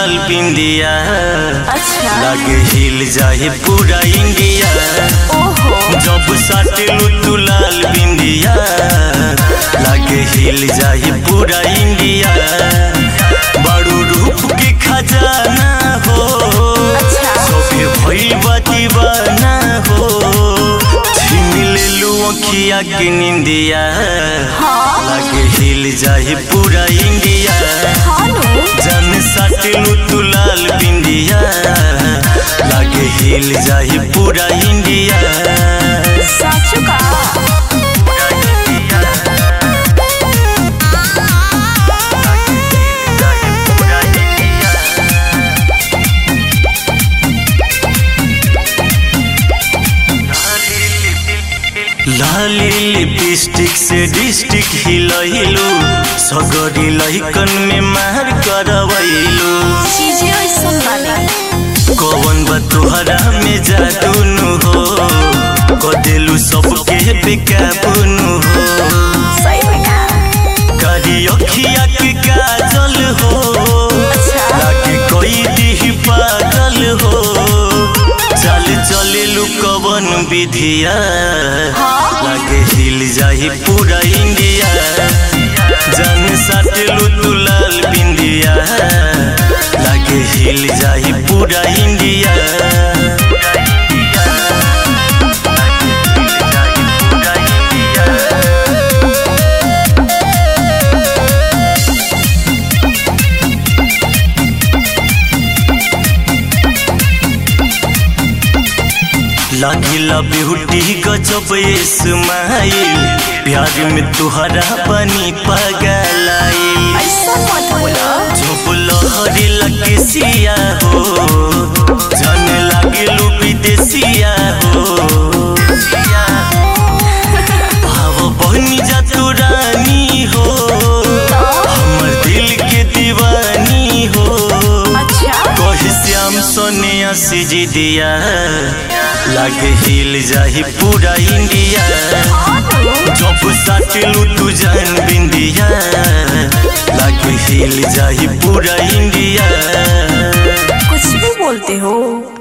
लाल बिंदिया अच्छा लागे हिल जाए पूरा इंडिया ओहो जब साटेलू तू लाल बिंदिया लागे हिल जाए पूरा इंडिया बड़ू रूप के खजाना हो अच्छा। सबे भइल बा दीवाना हो छीन लेलू अखिया के निंदिया हाँ लागे हिल जाए पूरा इंडिया हाँ नु जन साटेलू तू लाल बिंदिया लागे हिल जाए पूरा इंडिया साचु का लाली लिपस्टिक से डिस्ट्रिक्ट हिलैलू सगरी लहिकन में मार करवैलू चीजें ऐसन बानी कौन बा तोहरा में जादू नु हो कदेलू सबके बेकाबू हो सही में का कारी अखिया के काजल हो अच्छा। लागे कोई दी पागल हो चल चले लू कवन विधिया हाँ। लागे हिल जाही पूरा इंडिया जन साटेलू तू लाल बिंदिया लागे हिल जाही पूरा इंडिया लागिला ब्यूटी गजब स्माइल प्यार में तुहरा बनी पगलाइल ऐसन मत बोलो जब लहरी लगे सिया हो जन लागे लू विदेसिया हो भाव बनी जा तू रानी हो हमर दिल के दीवानी हो अच्छा कही श्याम सोनिया सिजी दिया लागे हिल जाही पूरा इंडिया हाँ नु जब साटेलू तू जान बिंदिया लागे हिल जाही पूरा इंडिया कुछ भी बोलते हो